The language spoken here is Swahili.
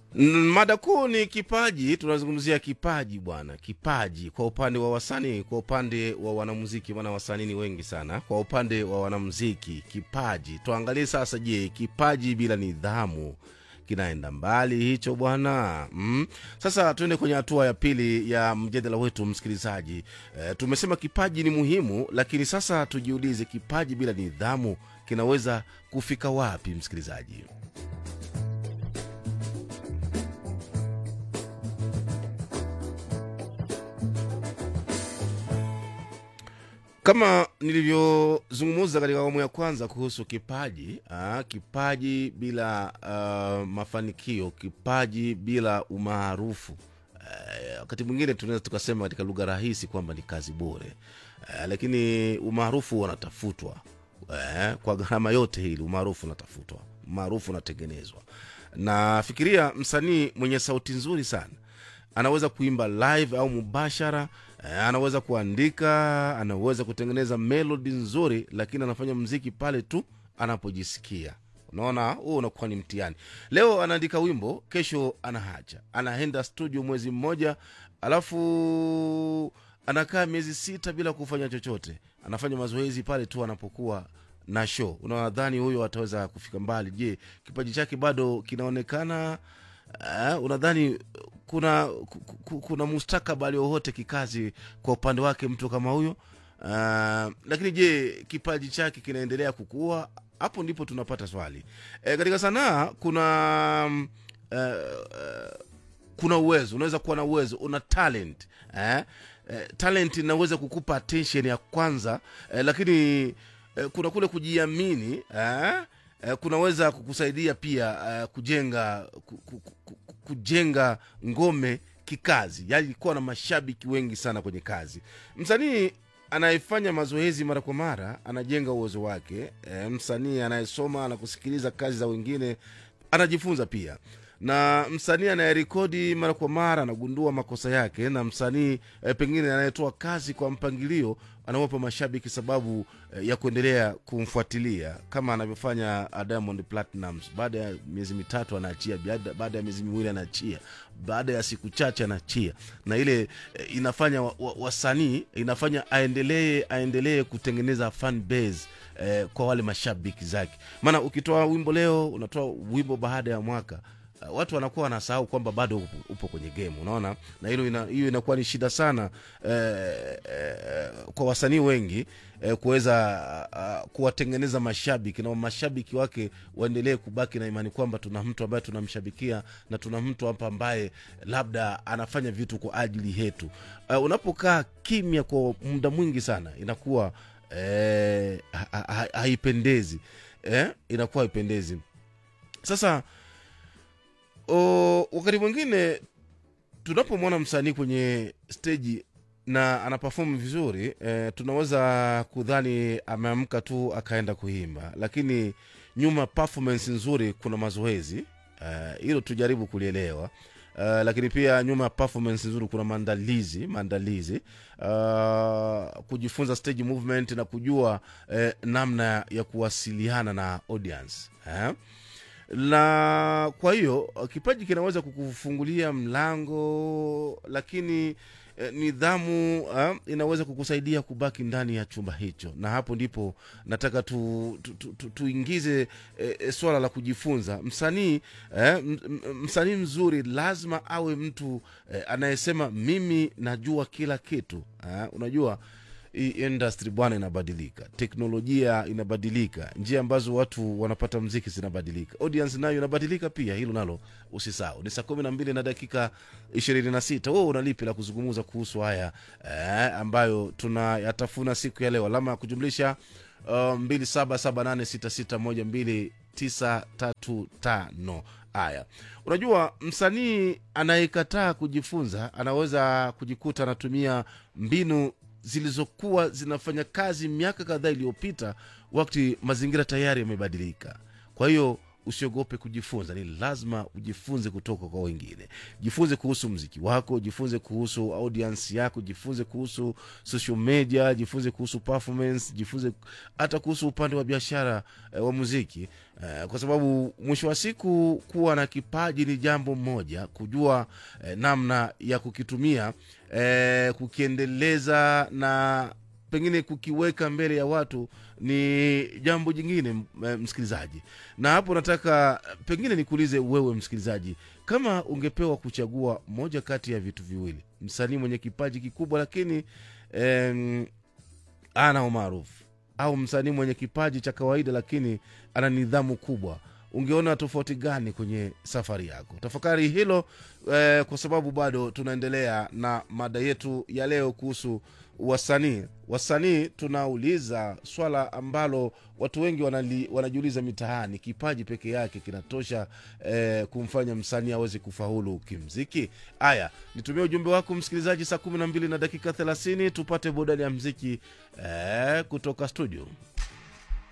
N- Mada kuu ni kipaji. Tunazungumzia kipaji bwana, kipaji kwa upande wa wasanii, kwa upande wa wanamuziki, maana wasanii ni wengi sana. Kwa upande wa wanamuziki, kipaji, tuangalie sasa. Je, kipaji bila nidhamu kinaenda mbali hicho bwana mm. Sasa tuende kwenye hatua ya pili ya mjadala wetu, msikilizaji. E, tumesema kipaji ni muhimu, lakini sasa tujiulize, kipaji bila nidhamu kinaweza kufika wapi, msikilizaji? kama nilivyozungumza katika awamu ya kwanza kuhusu kipaji aa, kipaji bila uh, mafanikio kipaji bila umaarufu Eh, wakati mwingine tunaweza tukasema katika lugha rahisi kwamba ni kazi bure eh, lakini umaarufu unatafutwa eh, kwa gharama yote hili umaarufu unatafutwa umaarufu unatengenezwa na fikiria msanii mwenye sauti nzuri sana anaweza kuimba live au mubashara eh, anaweza kuandika anaweza kutengeneza melodi nzuri lakini anafanya mziki pale tu anapojisikia unaona huo unakuwa ni mtihani leo anaandika wimbo kesho anahacha anaenda studio mwezi mmoja alafu anakaa miezi sita bila kufanya chochote anafanya mazoezi pale tu anapokuwa na show unadhani huyo ataweza kufika mbali je kipaji chake bado kinaonekana uh, unadhani kuna ku- ku- kuna mustakabali wowote kikazi kwa upande wake mtu kama huyo uh, lakini je kipaji chake kinaendelea kukua hapo ndipo tunapata swali e, katika sanaa kuna mm, eh, eh, kuna uwezo unaweza kuwa na uwezo una talent eh? Eh, talent inaweza kukupa attention ya kwanza eh, lakini eh, kuna kule kujiamini eh? Eh, kunaweza kukusaidia pia eh, kujenga ku, ku, ku, ku, kujenga ngome kikazi yaani kuwa na mashabiki wengi sana kwenye kazi msanii anayefanya mazoezi mara kwa mara anajenga uwezo wake e, msanii anayesoma na kusikiliza kazi za wengine anajifunza pia na msanii anayerekodi mara kwa mara anagundua makosa yake na msanii e, pengine anayetoa kazi kwa mpangilio anawapa mashabiki sababu e, ya kuendelea kumfuatilia kama anavyofanya uh, diamond platinums baada ya miezi mitatu anaachia baada- baada ya miezi miwili anaachia baada ya siku chache anaachia na ile e, inafanya wa- wa- wasanii inafanya aendelee aendelee kutengeneza fan base eh, kwa wale mashabiki zake maana ukitoa wimbo leo unatoa wimbo baada ya mwaka uh, watu wanakuwa wanasahau kwamba bado upo, upo kwenye game unaona na hilo ina, hiyo inakuwa ni shida sana eh, eh, kwa wasanii wengi eh, kuweza uh, kuwatengeneza mashabiki na mashabiki wake waendelee kubaki na imani kwamba tuna mtu ambaye tunamshabikia na tuna mtu hapa ambaye labda anafanya vitu kwa ajili yetu uh, unapokaa kimya kwa muda mwingi sana inakuwa eh, ha- ha- haipendezi eh, inakuwa haipendezi sasa o, wakati mwingine tunapomwona msanii kwenye steji na anapafomu vizuri eh, tunaweza kudhani ameamka tu akaenda kuimba lakini nyuma performance nzuri kuna mazoezi eh, hilo tujaribu kulielewa Uh, lakini pia nyuma ya performance nzuri kuna maandalizi maandalizi uh, kujifunza stage movement na kujua eh, namna ya kuwasiliana na audience eh? na kwa hiyo kipaji kinaweza kukufungulia mlango lakini eh, nidhamu uh, inaweza kukusaidia kubaki ndani ya chumba hicho na hapo ndipo nataka tu, tu, tu, tu, tuingize eh, swala la kujifunza msanii eh, m- m- msanii mzuri lazima awe mtu eh, anayesema mimi najua kila kitu eh, unajua hii industry bwana inabadilika teknolojia inabadilika njia ambazo watu wanapata mziki zinabadilika audience nayo inabadilika pia hilo nalo usisahau ni saa kumi na mbili na dakika ishirini na sita wewe unalipi la kuzungumza kuhusu haya eh, ambayo tunayatafuna siku ya leo alama ya kujumlisha mbili saba saba nane sita sita moja mbili tisa tatu tano haya unajua msanii anayekataa kujifunza anaweza kujikuta anatumia mbinu zilizokuwa zinafanya kazi miaka kadhaa iliyopita wakati mazingira tayari yamebadilika kwa hiyo usiogope kujifunza ni lazima ujifunze kutoka kwa wengine jifunze kuhusu mziki wako jifunze kuhusu audience yako jifunze kuhusu social media jifunze kuhusu performance jifunze hata kuhusu upande wa biashara eh, wa muziki eh, kwa sababu mwisho wa siku kuwa na kipaji ni jambo moja kujua eh, namna ya kukitumia eh, kukiendeleza na pengine kukiweka mbele ya watu ni jambo jingine m- eh, msikilizaji na hapo nataka eh, pengine nikuulize wewe msikilizaji kama ungepewa kuchagua moja kati ya vitu viwili msanii mwenye kipaji kikubwa lakini em, ana umaarufu au msanii mwenye kipaji cha kawaida lakini ana nidhamu kubwa ungeona tofauti gani kwenye safari yako tafakari hilo eh, kwa sababu bado tunaendelea na mada yetu ya leo kuhusu wasanii wasanii tunauliza swala ambalo watu wengi wanali, wanajiuliza mitaani kipaji peke yake kinatosha eh, kumfanya msanii aweze kufaulu kimziki haya nitumie ujumbe wako msikilizaji saa kumi na mbili na dakika thelathini tupate burudani ya mziki eh, kutoka studio